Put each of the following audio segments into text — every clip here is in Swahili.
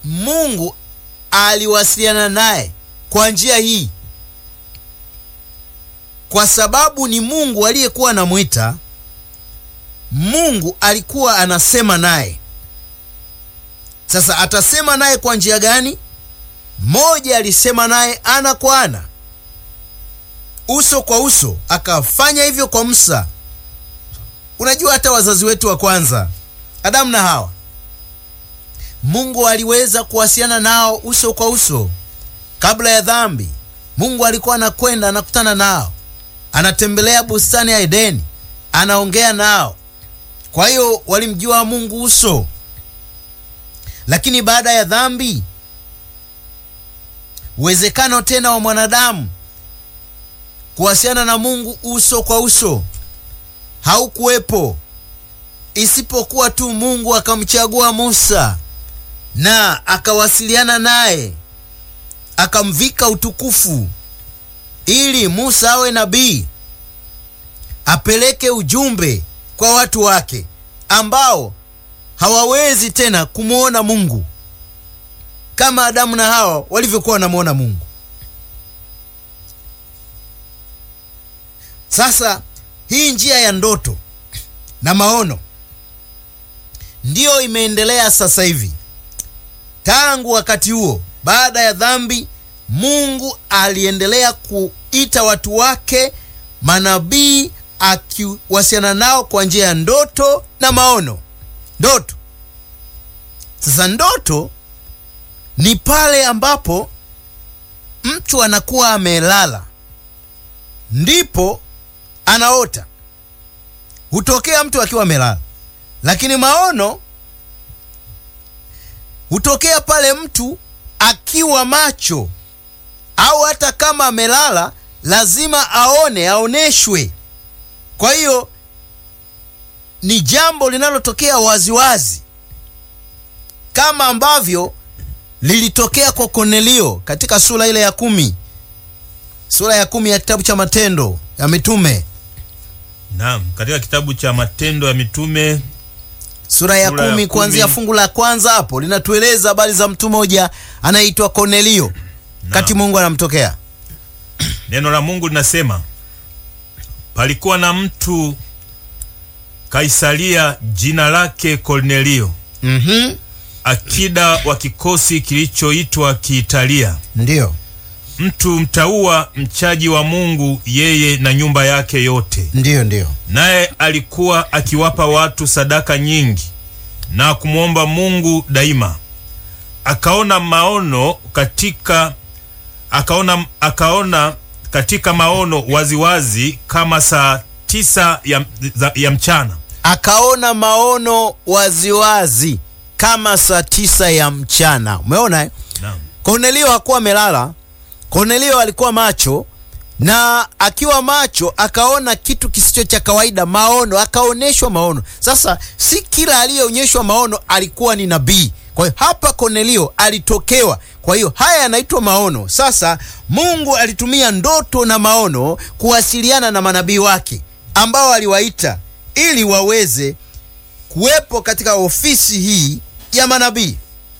Mungu aliwasiliana naye kwa njia hii, kwa sababu ni Mungu aliyekuwa anamwita. Mungu alikuwa anasema naye. Sasa atasema naye kwa njia gani? Moja, alisema naye ana kwa ana, uso kwa uso. Akafanya hivyo kwa Musa. Unajua, hata wazazi wetu wa kwanza Adamu na Hawa, Mungu aliweza kuwasiliana nao uso kwa uso kabla ya dhambi. Mungu alikuwa anakwenda anakutana nao, anatembelea bustani ya Edeni, anaongea nao. Kwa hiyo walimjua Mungu uso, lakini baada ya dhambi, uwezekano tena wa mwanadamu kuwasiliana na Mungu uso kwa uso haukuwepo, isipokuwa tu Mungu akamchagua Musa na akawasiliana naye akamvika utukufu ili Musa awe nabii apeleke ujumbe kwa watu wake ambao hawawezi tena kumwona Mungu kama Adamu na Hawa walivyokuwa wanamwona Mungu. Sasa hii njia ya ndoto na maono ndiyo imeendelea sasa hivi. Tangu wakati huo, baada ya dhambi, Mungu aliendelea kuita watu wake manabii, akiwasiliana nao kwa njia ya ndoto na maono. Ndoto sasa, ndoto ni pale ambapo mtu anakuwa amelala ndipo anaota. Hutokea mtu akiwa amelala, lakini maono hutokea pale mtu akiwa macho, au hata kama amelala lazima aone, aoneshwe. Kwa hiyo ni jambo linalotokea waziwazi, kama ambavyo lilitokea kwa Kornelio katika sura ile ya kumi, sura ya kumi ya kitabu cha Matendo ya Mitume. Naam, katika kitabu cha Matendo ya Mitume sura ya Sura ya kumi kumi. kuanzia fungu la kwanza hapo linatueleza habari za mtu mmoja anayeitwa Kornelio, kati Mungu anamtokea. neno la Mungu linasema palikuwa na mtu Kaisaria, jina lake Kornelio, Mhm, akida wa kikosi kilichoitwa Kiitalia, ndiyo mtu mtaua, mchaji wa Mungu, yeye na nyumba yake yote. ndiyo ndiyo. Naye alikuwa akiwapa watu sadaka nyingi na kumwomba Mungu daima. Akaona maono katika akaona, akaona katika maono waziwazi kama saa tisa ya, za- ya mchana Akaona maono waziwazi kama saa tisa ya mchana. Umeona eh? Naam. Kornelio hakuwa amelala. Kornelio alikuwa macho, na akiwa macho akaona kitu kisicho cha kawaida, maono, akaonyeshwa maono. Sasa si kila aliyeonyeshwa maono alikuwa ni nabii. Kwa hiyo hapa Kornelio alitokewa. Kwa hiyo haya yanaitwa maono. Sasa Mungu alitumia ndoto na maono kuwasiliana na manabii wake ambao aliwaita ili waweze kuwepo katika ofisi hii ya manabii.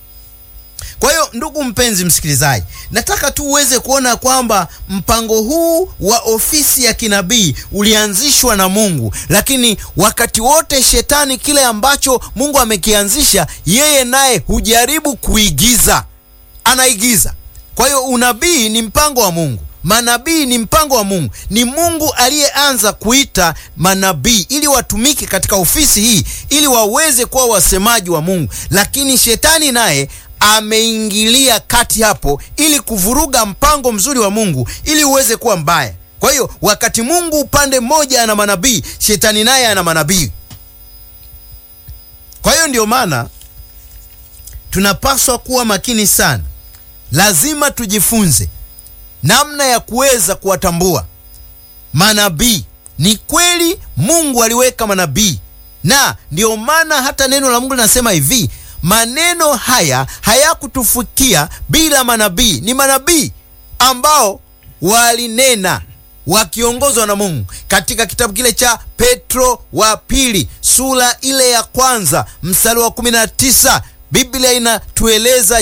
Kwa hiyo ndugu mpenzi msikilizaji, nataka tu uweze kuona kwamba mpango huu wa ofisi ya kinabii ulianzishwa na Mungu, lakini wakati wote shetani kile ambacho Mungu amekianzisha, yeye naye hujaribu kuigiza, anaigiza. Kwa hiyo unabii ni mpango wa Mungu, manabii ni mpango wa Mungu. Ni Mungu aliyeanza kuita manabii ili watumike katika ofisi hii, ili waweze kuwa wasemaji wa Mungu, lakini shetani naye ameingilia kati hapo ili kuvuruga mpango mzuri wa Mungu ili uweze kuwa mbaya. Kwa hiyo wakati Mungu upande mmoja ana manabii, shetani naye ana manabii. Kwa hiyo ndio maana tunapaswa kuwa makini sana. Lazima tujifunze namna ya kuweza kuwatambua manabii. Ni kweli Mungu aliweka manabii, na ndio maana hata neno la Mungu linasema hivi, maneno haya hayakutufikia bila manabii. Ni manabii ambao walinena wakiongozwa na Mungu. Katika kitabu kile cha Petro wa pili sura ile ya kwanza mstari wa 19 Biblia inatueleza